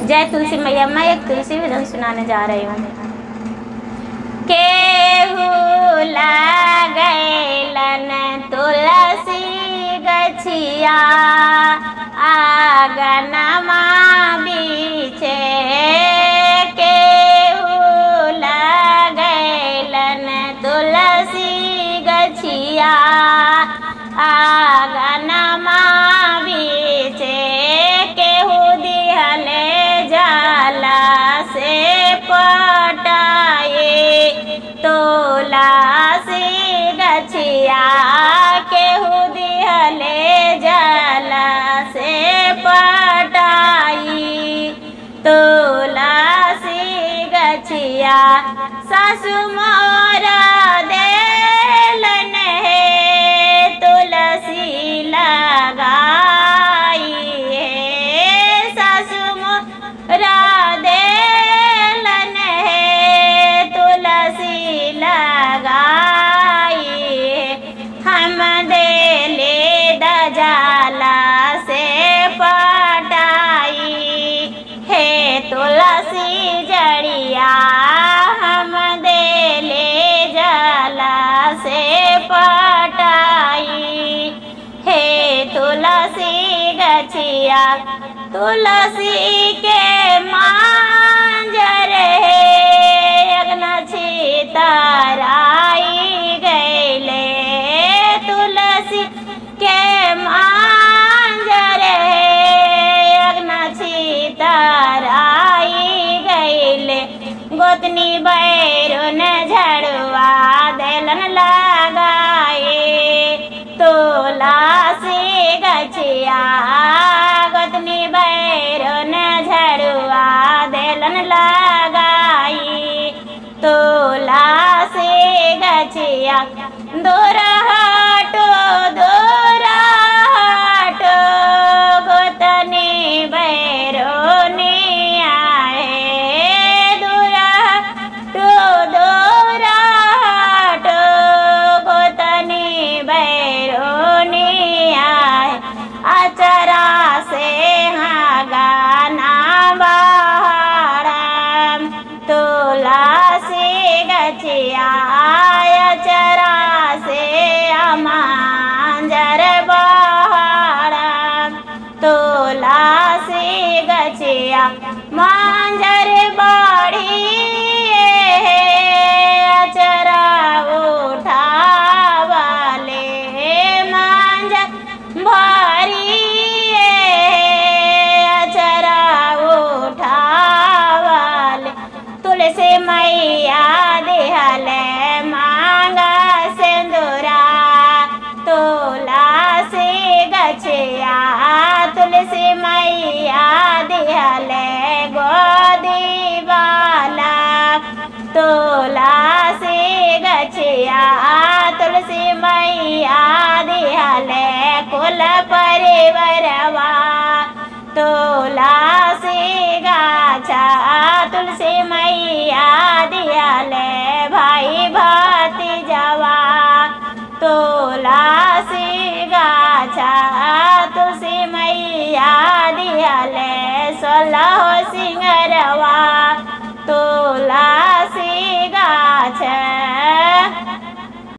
जय तुलसी मैया मैं एक तुलसी भजन सुनाने जा रही हूँ केहू लगैलन तुलसी गछिया आगनमा बीचे केहू लगैलन तुलसी गछिया आगनमा बीचे केहू दिहले जाला से पटाए तोला से गछिया केहू दिहले जाला से पटाई तोला से गछिया सासु मोरा देलन है तुलसी लगाई है सासु मोरा देलन है तुलसी लगाई हम देले दजाला से पटाई हे तुलसी जड़िया हम देले जला से पटाई हे तुलसी गछिया तुलसी के मांजर है अग्नछी ताराई गैले तुलसी के मांजर है अग्नछी ताराई गैले गोतनी बैरुन झड़वा देलन लगाए तोला से गछिया गोतनी बैरुन झड़वा देलन लगाई तोला से गछिया दोरहाटो दोरहाटो गोतनी बैरोनी आए दोरहाटो दोरहाटो गोतनी बैरोनी आए अचरा से हाँ गाना बहारम तोला से गछिया अचरा से अमांजर बहारम तोला से गछिया मांजर बाड़ी अचरा उठावाले मांजर भारी अचरा उठावाले तुलसी मैया देहले मांगा सिंदूरा तोला से गछिया तुलसी मैया देहले गोदी वाला तोला से गछिया तुलसी मैया दिहले कुल परिवरवा तोला से गाछा तुलसी मैया दिहले भाई भाती जवा तोला से गाछा तुलसी मैया दिहले सोलह सिंगरवा तोला से गाछ